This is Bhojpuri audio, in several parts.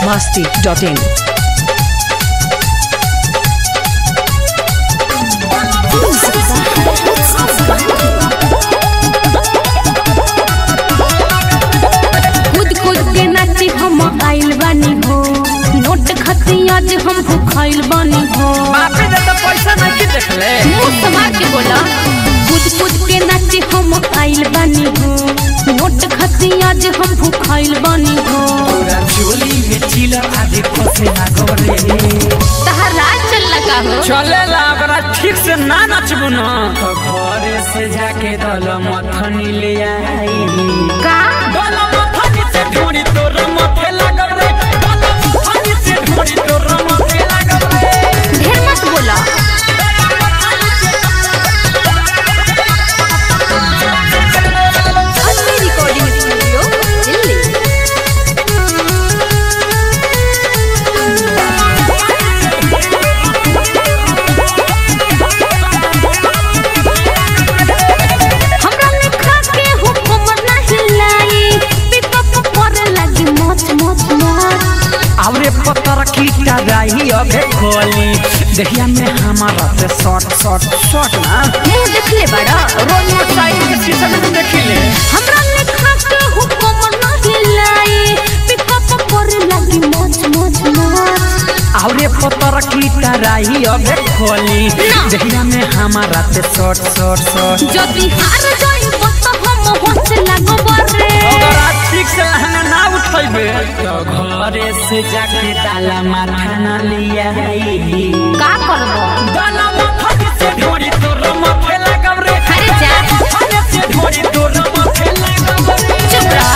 masti.in. कूद कूद के नाची हम आइल बानी हो नोट खती आज हम भूखाइल बानी हो बापे दे तो पैसा नहीं की देखले मुंह संभाल के बोला कूद कूद के नाची हम आइल बानी हो नोट खती आज हम भूखाइल बानी हो पूरा चोली में चिलर आदि फसे ना गोरे तहार राज चल लगा हो चले ला अगर ठीक से ना नचबू ना तो घरे से जाके दल मथनी ले आई का दल मथनी से ढूंढी तोर मथे लगब रे दल मथनी से ढूंढी तोर मथे लगब रे ढेर मत बोला असली रिकॉर्डिंग स्टूडियो दिल्ली हमरा लिखा के हुक्म नहीं लाई पिकअप करे लगी मच मच मच आवरे पत्थर कीटा रही अबे खोली देखिया में हमारा से शॉर्ट शॉर्ट शॉर्ट ना मुंह देखले बड़ा रोज मोटरसाइकिल के शीशे में देखी ले हमरा लिखा के हुक्म नहीं लाई पिकअप करे लगी मच मच मच आवरे पत्थर कीटा रही अबे खोली ना। देखिया में हमारा से शॉर्ट शॉर्ट शॉर्ट যদি হার যাইব তো हम হচ্ছে লাগব রে अगर आज ठीक से लहंगा ना उठेबे तो घरे से जाके ताला माथा ना लिया का करब ताला माथा से ढोरी तोर माथे लगब रे अरे जा घरे से ढोरी तोर माथे लगब रे चुप रह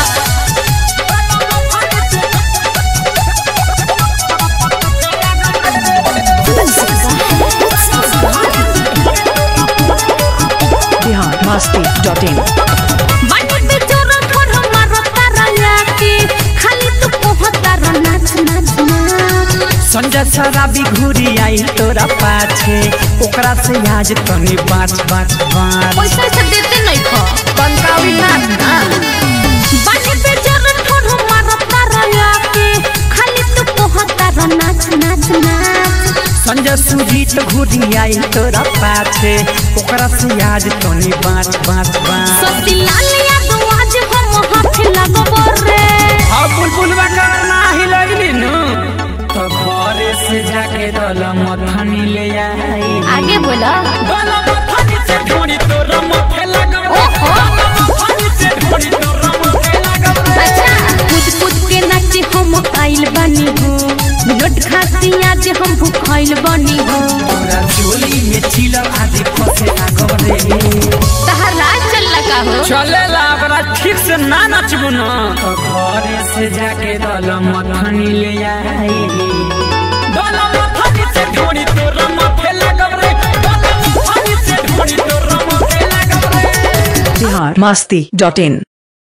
Bihar masti.in. बाटी पे चोर थोड़ हमारा तारा लाके खाली तू पहुंचा र नाच नाच नाच संजय शराबी घूरी आई तोरा पाछे ओकरा से आज तनी बाँच बाँच बाँच पैसा से देते नहीं खो पंकावी नाच ना बाटी पे चोर थोड़ हमारा तारा लाके खाली तू पहुंचा र नाच नाच नाच संजय सुजीत घूरी आई तोरा पाछे ओकरा से आज तनी बाँच बाँच बाँच सती लालिया तो आज हम हाथ लगब रे अब बुलबुल करना ही लगली नु तो घरे से जाके दल मथनी ले आई आगे बोला दल मथनी से ढूंढी तोर मथे लगब ओहो। दल मथनी से ढूंढी तोर मथे लगब रे। अच्छा कूद कूद के नाचे हम आइल बानी हो नोट खाती आज हम भूखाइल बानी हो पूरा चोली में चिलर आदि फसे ना गोरे तहार राज चल लगा हो चले ला अगर ठीक से ना नचबू ना तो घरे से जाके दल मथनी ले आई दल मथनी से ढूंढी तोर मथे लगब रे दल मथनी से ढूंढी तोर मथे लगब रे Bihar masti.in.